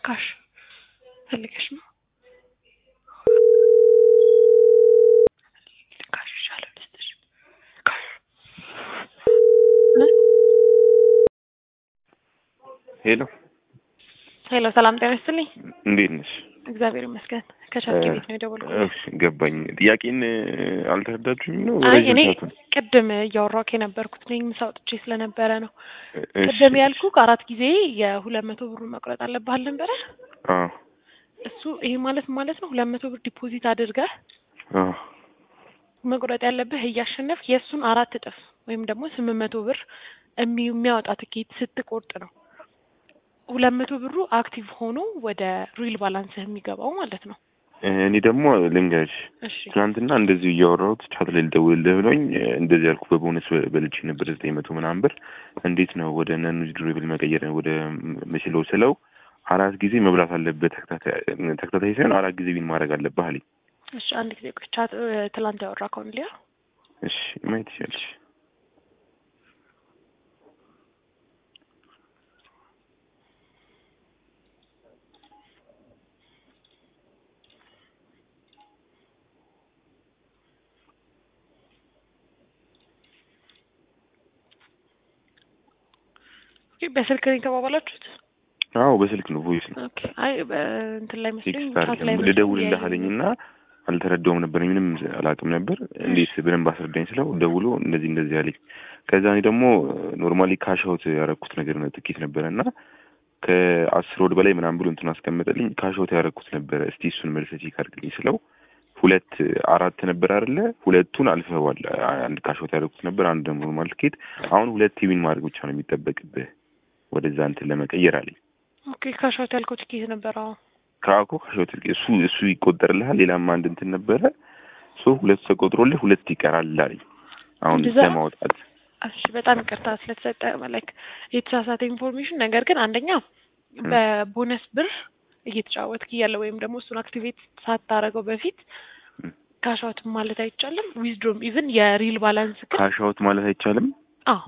ካሽ ፈልገሽ ነው? ካሽ ይሻላል ልስጥሽ። ካሽ ሄሎ ሄሎ፣ ሰላም ጤና ይስጥልኝ። እንዴት ነሽ? እግዚአብሔር ይመስገን። ከቻልክ ቤት ነው የደወልኩት። እሺ ገባኝ። ጥያቄን አልተረዳችሁኝ ነው? አይ ረጅም እኔ ሰዓቱን ቅድም እያወራሁ የነበርኩት እኔ ምሳ ወጥቼ ስለነበረ ነው። እሺ፣ ቅድም ያልኩ አራት ጊዜ የሁለት መቶ ብሩን መቁረጥ አለብህ አልነበረ? አዎ እሱ ይሄ ማለት ምን ማለት ነው? ሁለት መቶ ብር ዲፖዚት አድርገህ አዎ መቁረጥ ያለብህ እያሸነፍ የእሱን አራት እጥፍ ወይም ደግሞ ስምንት መቶ ብር እሚ- የሚያወጣ ትኬት ስትቆርጥ ነው ሁለት መቶ ብሩ አክቲቭ ሆኖ ወደ ሪል ባላንስህ የሚገባው ማለት ነው። እኔ ደግሞ ልንገርሽ እሺ ትናንትና እንደዚሁ እያወራሁት ቻት ላይ ልደውልልህ ብሎኝ እንደዚህ ያልኩ በቦነስ በልቼ ነበር ዘጠኝ መቶ ምናምን ብር እንዴት ነው ወደ ነን ዊዝድሮብል መቀየር ወደ ምችለው ስለው አራት ጊዜ መብላት አለበት ተከታታይ ተከታታይ ሳይሆን አራት ጊዜ ቢን ማድረግ አለብህ አለኝ። እሺ አንድ ጊዜ ቆይ ቻት ትላንት ያወራ ከሆን ሊያ እሺ ማየት ይችላልሽ። በስልክ ነው የተባባላችሁት? አዎ በስልክ ነው ቮይስ ነው ኦኬ አይ እንትን ላይ መስሎኝ ቴክስት ቻት ላይ አይደለም መስሎኝ ልደውልልህ ያየሁት። አለኝና አልተረዳውም ነበር ምንም አላውቅም ነበር እንዴት ብለን ባስረዳኝ ስለው ደውሎ እንደዚህ እንደዚህ አለኝ ከዛ እኔ ደግሞ ኖርማሊ ካሻውት ያረኩት ነገር ነው ጥቂት ነበረ እና ከአስር ወድ በላይ ምናምን ብሎ እንትን አስቀመጠልኝ ካሻውት ያረኩት ነበረ እስቲ እሱን መልስ ቼክ አድርግልኝ ስለው ሁለት አራት ነበር አይደለ ሁለቱን አልፈዋል አንድ ካሻውት ያረኩት ነበር አንድ ደግሞ ኖርማል ትኬት አሁን ሁለት ዊን ማድረግ ብቻ ነው የሚጠበቅብህ ወደዛ እንትን ለመቀየር አለኝ ኦኬ ካሻውት ያልከው ትኬት ነበር። አዎ ከአኮ ካሾት እሱ እሱ ይቆጠርልሃል። ሌላም አንድ እንትን ነበረ ሶ ሁለት ተቆጥሮልህ ሁለት ይቀራል አለኝ። አሁን እንደዛ? ለማውጣት እሺ በጣም ይቅርታ ስለተሰጠ ላይክ የተሳሳተ ኢንፎርሜሽን። ነገር ግን አንደኛ በቦነስ ብር እየተጫወትክ እያለ ወይም ደግሞ እሱን አክቲቬት ሳታረገው በፊት ም። ካሻውት ማለት አይቻልም። ዊዝድሮም ኢቭን የሪል ባላንስ ግን ካሻውት ማለት አይቻልም። አዎ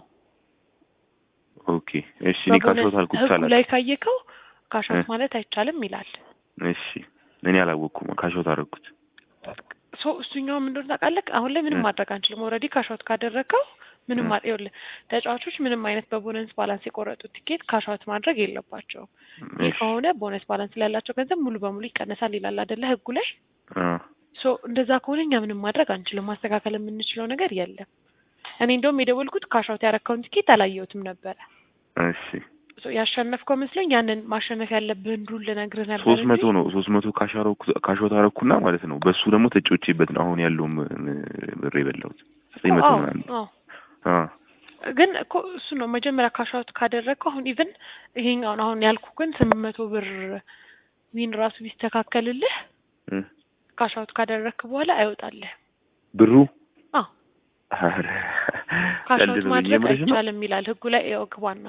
ኦኬ እሺ፣ እኔ ካሻውት በቦነስ አልኩት ህጉ ሳላውቅ። ላይ ካየከው ካሻውት እ። ማለት አይቻልም ይላል። እሺ እኔ አላወቅኩም። ካሻውት አደረኩት። ሶ እሱኛው ምን እንደሆነ ታውቃለህ? አሁን ላይ ምንም እ። ማድረግ አንችልም። ኦልሬዲ ካሻውት ካደረግከው ምንም እ። ማ- ይኸውልህ ተጫዋቾች ምንም አይነት በቦነስ ባላንስ የቆረጡት ቲኬት ካሻውት ማድረግ የለባቸውም። ይህ እሺ ከሆነ ቦነስ ባላንስ ላይ ያላቸው ገንዘብ ሙሉ በሙሉ ይቀነሳል ይላል አይደለ ህጉ ላይ። አ ሶ እንደዛ ከሆነ እኛ ምንም ማድረግ አንችልም። ማስተካከል የምንችለው ነገር የለም። እኔ እንደውም የደወልኩት ካሻውት ያረከውን ቲኬት አላየሁትም ነበረ። እሺ ሶ ያሸነፍከው መስሎኝ ያንን ማሸነፍ ያለብህን ሩል ልነግርህ ነበር ሶስት መቶ እንጂ ነው ሶስት መቶ ካሻረኩ ካሻውት አደረኩና ማለት ነው። በሱ ደግሞ ተጫውቼበት ነው አሁን ያለውም ብር የበላሁት ዘጠኝ መቶ አዎ፣ ምናምን አዎ። አ ግን እኮ እሱ ነው መጀመሪያ ካሻውት ካደረግከው አሁን ኢቭን ይሄኛውን አሁን ያልኩ ግን ስምንት መቶ ብር ዊን ራሱ ቢስተካከልልህ እ ካሻውት ካደረግክ በኋላ አይወጣልህ። ብሩ አዎ ኧረ ካሻውት ቀልድ ነው ማድረግ የምርሽ ነው አይቻልም ይላል ህጉ ላይ ያው ግባና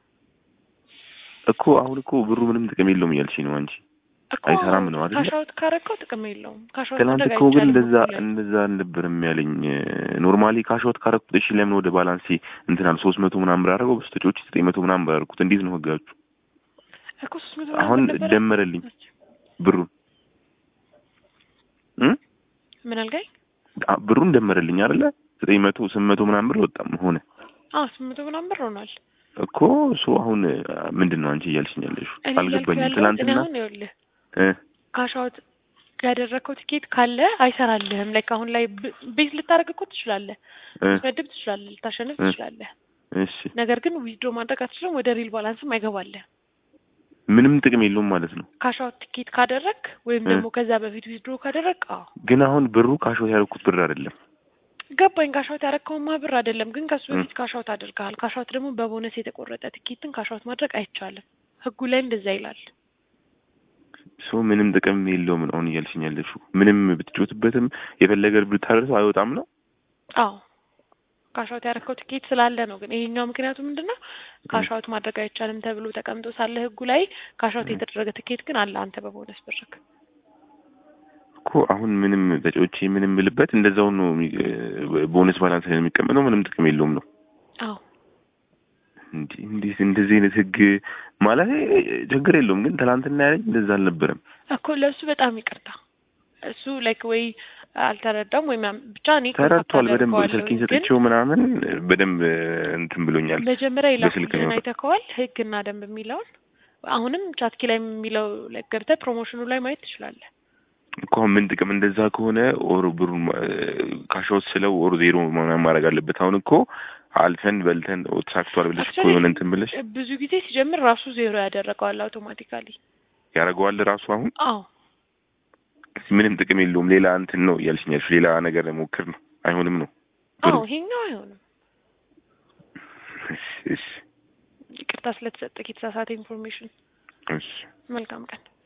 እኮ አሁን እኮ ብሩ ምንም ጥቅም የለውም እያልሽኝ ነው አንቺ። እኮ አይሰራም ነው አይደለ? ካሻውት ካረግከው ጥቅም የለውም። ካሻውት ትናንት ማድረግ እኮ ግን አይቻልም እንደዛ ህጉ ላይ። እንደዛ አልነበረም ያለኝ። ኖርማሊ ካሾት ካረኩት እሺ፣ ለምን ወደ ባላንሴ እንትናል ሶስት መቶ ምናምን ብር አደረገው በስተጮች ዘጠኝ መቶ ምናምን ብር አደረኩት። እንዴት ነው ህጋችሁ? እኮ ሶስት መቶ አሁን ምናምን ነበረ። ደመረልኝ ብሩን እ ምን አልከኝ? አ- ብሩን ደመረልኝ አይደለ? ዘጠኝ መቶ ስምንት መቶ ምናምን ብር ወጣም ሆነ አዎ ስምንት መቶ ምናምን ብር ሆኗል። እኮ እሱ አሁን ምንድን ነው አንቺ እያልሽኝ ያለሽው? እኔ እያልኩ አልገባኝም። ያለሁት እኔ ትናንትና አሁን ይኸውልህ እ ካሻውት ያደረግከው ቲኬት ካለ አይሰራልህም። ላይክ አሁን ላይ ብ- ቤት ልታደርግ እኮ ትችላለህ፣ እ ልትመድብ ትችላለህ፣ ልታሸንፍ እ ትችላለህ። እሺ ነገር ግን ዊዝድሮ ማድረግ አትችልም። ወደ ሪል ባላንስም አይገባልህ። ምንም ጥቅም የለውም ማለት ነው። ካሻውት ቲኬት ካደረግ ወይም እ ደግሞ ከዛ በፊት ዊዝድሮ ካደረግ አዎ ግን አሁን ብሩ ካሾት ያደረኩት ብር አይደለም። ገባኝ። ካሻውት ያረግከውማ ብር አይደለም፣ ግን ከሱ እ በፊት ካሻውት አድርገሃል። ካሻውት ደግሞ በቦነስ የተቆረጠ ቲኬትን ካሻውት ማድረግ አይቻልም። ህጉ ላይ እንደዛ ይላል። ሶ ምንም ጥቅም የለውም ነው አሁን እያልሽኝ ያለሽው። ምንም ብትጮትበትም የፈለገ ብታደርሰው አይወጣም ነው። አዎ ካሻውት ያረከው ቲኬት ስላለ ነው። ግን ይሄኛው ምክንያቱ ምንድን ነው? ካሻውት ማድረግ አይቻልም ተብሎ ተቀምጦ ሳለ ህጉ ላይ ካሻውት የተደረገ ቲኬት ግን አለ አንተ በቦነስ ብርክ። እኮ አሁን ምንም ተጫዎቼ ምንም ብልበት እንደዛው ነው። የሚ- ቦነስ ባላንስ ላይ ነው የሚቀመጠው። ምንም ጥቅም የለውም ነው። አዎ እንዲህ እንዴት እንደዚህ አይነት ህግ ማለት ችግር የለውም ግን ትናንትና ያለኝ እንደዛ አልነበረም እኮ ለእሱ በጣም ይቅርታ። እሱ ላይክ ወይ አልተረዳም ወይ ምናምን ብቻ እኔ ተረድቷል በደንብ አደርገዋለሁ፣ ስልኬን ግን ሰጥቼው ምናምን በደንብ እንትን ብሎኛል መጀመሪያ በስልክ ነው የላኩልህን አይተከዋል ህግና ደንብ የሚለውን አሁንም ቻትኪ ላይ የሚለው ላይ ገብተህ ፕሮሞሽኑ ላይ ማየት ትችላለህ። እኮ አሁን ምን ጥቅም እንደዛ ከሆነ ኦር ብሩን ካሻውት ስለው ኦር ዜሮ ምናምን ማድረግ አለበት አሁን እኮ አልፈን በልተን ኦ ተሳክቷል ብለሽ እኮ Actually, የሆነ እንትን ብለሽ ብዙ ጊዜ ሲጀምር ራሱ ዜሮ ያደረገዋል አውቶማቲካሊ። ያደርገዋል ራሱ አሁን አዎ ምንም ጥቅም የለውም ሌላ እንትን ነው እያልሽኝ ያልሽው ሌላ ነገር ሞክር ነው አይሆንም ነው ብሩ አዎ ይሄኛው አይሆንም። እሺ እሺ ይቅርታ ስለተሰጠ የተሳሳተ ኢንፎርሜሽን። እሺ መልካም ቀን።